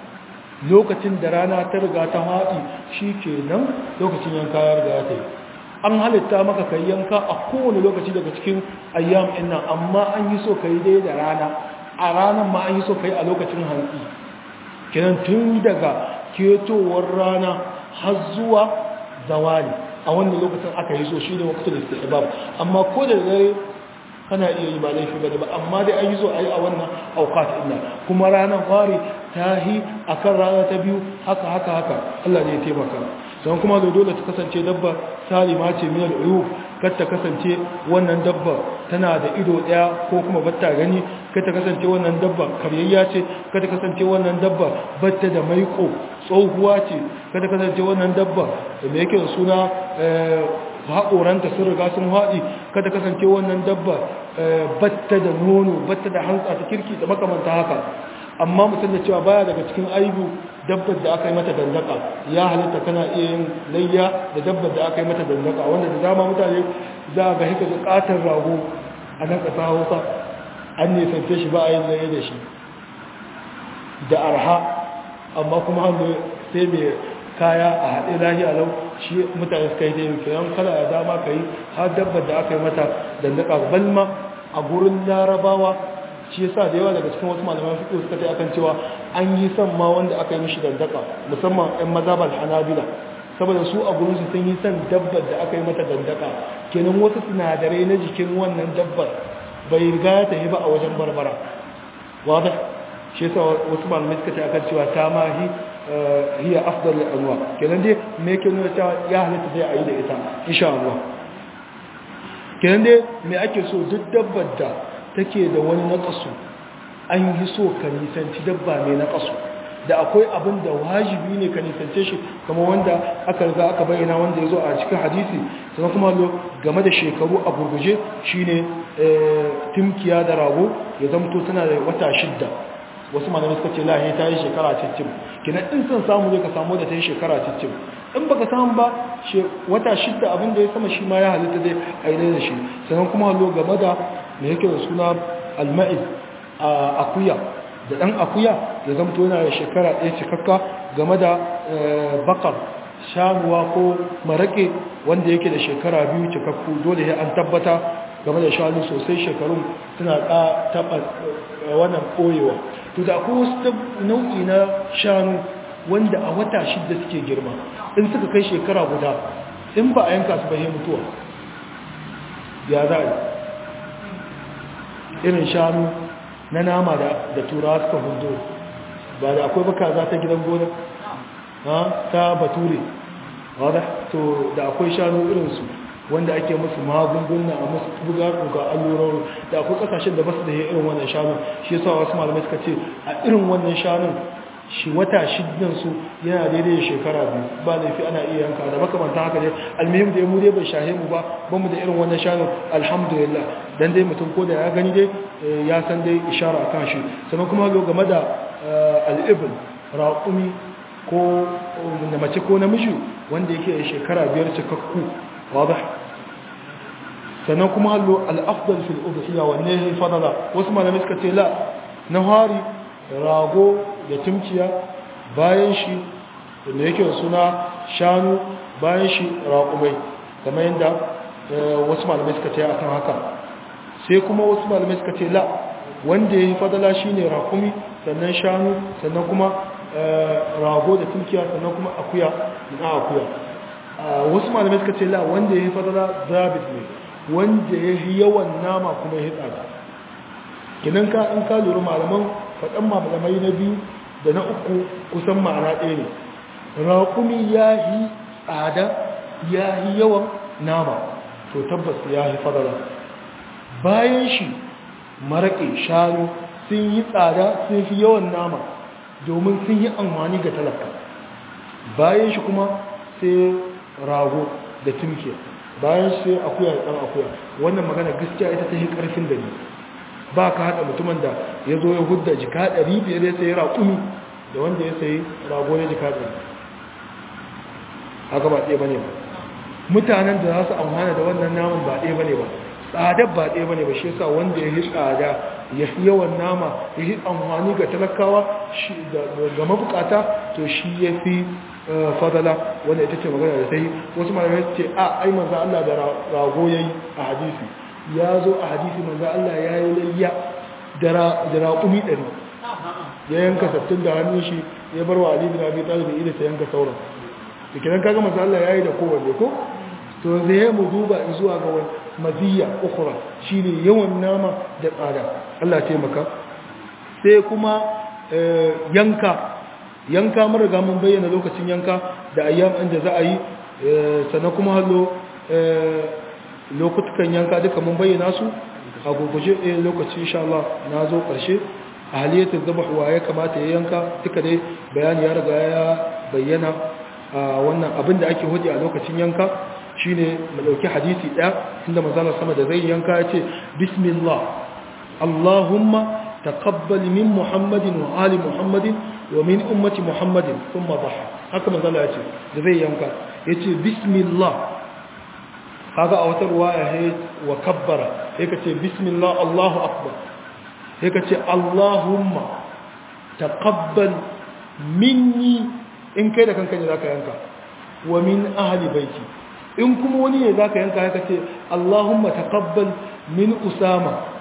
lokacin da rana ta riga ta haɗi shi ke nan lokacin yanka ya riga ta yi an halitta maka kai yanka a kowane lokaci daga cikin ayyam ɗin nan amma an yi so ka yi dai da rana a ranar ma an yi so ka yi a lokacin hantsi kiran tun daga ketowar rana har zuwa zawali a wannan lokacin aka yi so shi ne wakil da istihbab amma ko da dare kana iya yi ba laifi ba ba amma dai an yi so a yi a wannan aukat ina kuma ranar fari ta yi a kan rana ta biyu haka haka haka Allah ne ya taimaka don kuma da dole ta kasance dabba salima ce minal uyub kar ta kasance wannan dabba tana da ido daya ko kuma batta gani kar ta kasance wannan dabba karyayya ce kar ta kasance wannan dabba batta da maiko tsohuwa ce kar ta kasance wannan dabba da me yake da suna haƙoranta sun riga sun haɗi kar ta kasance wannan dabba batta da nono batta da hantsa ta kirki da makamanta haka amma mutum da cewa baya daga cikin aibu dabbar da aka yi mata dandaka ya halitta kana iya yin layya da dabbar da aka yi mata dandaka wanda da dama mutane za a ga hika da katon rago a nan ƙasa hausa an nisance shi ba a yin layya da shi da arha amma kuma hannu sai mai kaya a haɗe lahiya lau shi mutane suka yi da yin kiran kala da dama ka yi har dabbar da aka yi mata dandaka balma a gurin larabawa shi yasa da yawa daga cikin wasu malaman fiqh suka tai akan cewa an yi son ma wanda aka yi mishi dandaka musamman ɗan mazhabal hanabila saboda su a gurin su sun yi son dabbar da aka yi mata dandaka kenan wasu sinadarai na jikin wannan dabbar bai riga ya tafi ba a wajen barbara wada shi yasa wasu malamai suka ce akan cewa ta ma hi hiya afdal anwa kenan dai me yake nuna cewa ya halitta zai ayi da ita insha Allah kenan dai me ake so duk dabbar da take da wani naqasu an yi so ka nisanci dabba mai naqasu da akwai abin da wajibi ne ka nisance shi kamar wanda aka riga aka bayyana wanda ya zo a cikin hadisi sannan kuma game da shekaru a gurguje shine timkiya da rago ya zamto tana da wata shidda wasu malamai suka ce lahi ta yi shekara cicim kina in son samu zai ka samu da ta yi shekara cicim in baka samu ba wata shidda abin da ya sama shi ma ya halitta zai aine da shi sannan kuma hallo game da mai yake da suna alma'iz a akuya da ɗan akuya ya zamto yana da shekara ɗaya cikakka game da bakar shanuwa ko maraƙe wanda yake da shekara biyu cikakku dole ya an tabbata game da shanu sosai shekarun suna taɓa wannan ɓoyewa to da akwai wasu nau'i na shanu wanda a wata shidda suke girma in suka kai shekara guda in ba a yanka su bahe mutuwa ya za a irin shanu na nama da turawa suka hundo ba da akwai baka za ta gidan gona ta bature wadda to da akwai shanu irinsu wanda ake musu magunguna a musu buga ga allurarru da akwai kasashen da basu da irin wannan shanu shi yasa wasu malamai suka ce a irin wannan shanun shi wata shidan su yana daidai da shekara biyu ba laifi ana iya yanka da makamantan haka ne almihim da mu dai bai shahe mu ba ba mu da irin wannan shanun alhamdulillah dan dai mutum ko da ya gani dai ya san dai ishara akan shi sannan kuma lo game da al'ibn raqumi ko da mace ko namiji wanda yake da shekara biyar cikakku واضح sannan kuma hallo al'afdal fil udhiya wanne ya fadala wasu malamai suka ce la nahari rago da timkiya bayan shi da yake suna shanu bayan shi raƙumai kamar yadda wasu malamai suka ce akan haka sai kuma wasu malamai suka ce la wanda ya yi fadala shine raƙumi sannan shanu sannan kuma rago da timkiya sannan kuma akuya na akuya wasu malamai suka ce la wanda ya yi fadala zabit ne wanda ya yi yawan nama kuma ya yi tsada kinan ka in ka lura malaman faɗan malamai na biyu da na uku kusan ma'ana ɗaya ne raƙumi ya yi tsada ya yi yawan nama to tabbas ya yi fadala bayan shi maraƙe shanu sun yi tsada sun fi yawan nama domin sun yi amfani ga talaka bayan shi kuma sai rago da tumke bayan sai akuya da ɗan akuya wannan magana gaskiya ita ta yi ƙarfin da ne ba ka haɗa mutumin da ya zo ya hudda jika ɗari biyar ya sayi raƙumi da wanda ya sayi rago ya jika ɗari haka ba ɗaya ba ne ba mutanen da za su amfana da wannan naman ba ɗaya ba ne ba tsadar ba ɗaya ba ne ba shi yasa wanda ya yi tsada ya fi yawan nama ya yi amfani ga talakawa ga mabukata to shi ya fi fadala wanda ita ce magana da ta yi wasu malamai ce a ai manzo Allah da rago yayi a hadisi ya zo a hadisi manzo Allah ya yi layya da raƙumi ɗari ya yanka sattun da hannun shi ya bar wa Ali bin Abi Talib ida ta yanka sauran da kiran kaga manzo Allah ya yi da kowanne ko to yanzu ya mu duba zuwa ga wani maziyya ukhra shine yawan nama da tsada Allah ya taimaka sai kuma yanka yanka mun riga mun bayyana lokacin yanka da ayyam inda za a yi sannan kuma hallo lokutukan yanka duka mun bayyana su a gurguje ɗaya lokaci insha Allah na zo ƙarshe a haliyatar zaba wa ya kamata ya yanka duka dai bayani ya riga ya bayyana a wannan abin da ake hudu a lokacin yanka shine mu ɗauki hadisi ɗaya inda manzala sama da zai yanka ya ce bismillah allahumma taqabbal min muhammadin wa ali muhammadin wa min ummati muhammadin thumma dhaha haka manzala ya ce da zai yanka ya ce bismillah kaga a wata ruwaya he wa kabbara sai ka ce bismillah allahu akbar sai ka ce allahumma taqabbal minni in kai da kanka ne zaka yanka wa min ahli baiti in kuma wani ne zaka yanka haka ce allahumma taqabbal min usama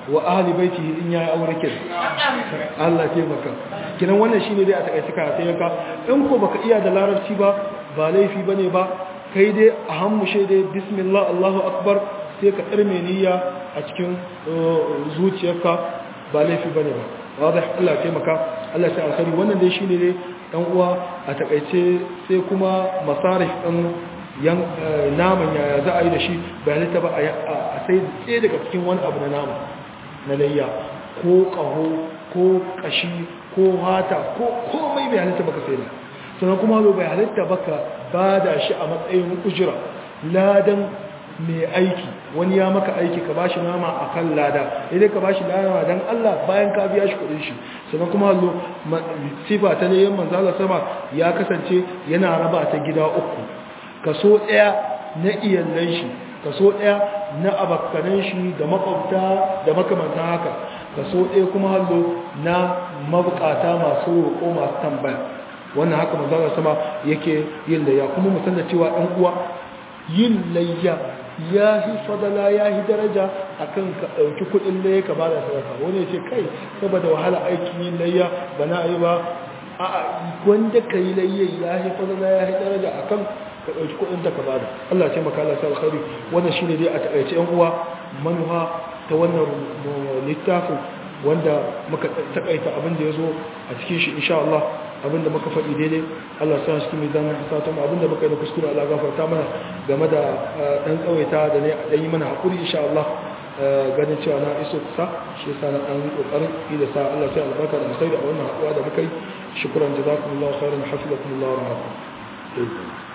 wa ahli baitihi in yayi aure kin Allah taimaka kinan wannan shine dai a takaice ka sai ka in ko baka iya da larabci ba ba laifi bane ba kai dai a hammushe dai bismillah Allahu akbar sai ka tsarme niyya a cikin zuciyarka ba laifi bane ba wadda Allah taimaka Allah ta alkhari wannan dai shine dai dan uwa a takaice sai kuma masarif din yan naman yaya za a yi da shi bayanai ta ba a sai tsaye daga cikin wani abu na nama na layya ko kaho ko kashi ko hata ko komai bai halitta baka sai da sannan kuma bai halitta baka ba da shi a matsayin ujira ladan mai aiki wani ya maka aiki ka bashi nama a kan lada idan ka bashi nama don Allah bayan ka biya shi kudin shi sannan kuma hallo sifa ta ne manzala sama ya kasance yana raba ta gida uku kaso ɗaya na iyalan shi kaso ɗaya na abakkanan shi da makwabta da makamantan haka kaso ɗaya kuma hallo na mabukata masu roƙo masu tambaya wannan haka manzala sama yake yin layya kuma musan da cewa ɗan uwa yin layya ya fi fadala ya fi daraja a kan ka ɗauki kuɗin layya ka ba da sadaka wani ce kai saboda wahala aikin yin layya ba na yi ba a wanda ka yi layya ya fi fadala ya fi daraja a kan ka ɗauki kuɗin da ka ba da Allah ce maka Allah sa alkhari wannan shi ne dai a taƙaice yan uwa manuha ta wannan littafin wanda muka taƙaita abin da ya zo a cikin shi insha Allah abinda muka faɗi daidai Allah sa shi mai zama hasata mu abinda muka yi da kuskure Allah gafarta mana game da dan tsawaita da ne dan yi mana hakuri insha Allah ganin cewa na iso kusa shi yasa na dan kokarin yi da sa Allah sai albarka da musai da wannan hakuwa da muka yi shukran jazakumullahu khairan hafizakumullahu wa rahmatullahi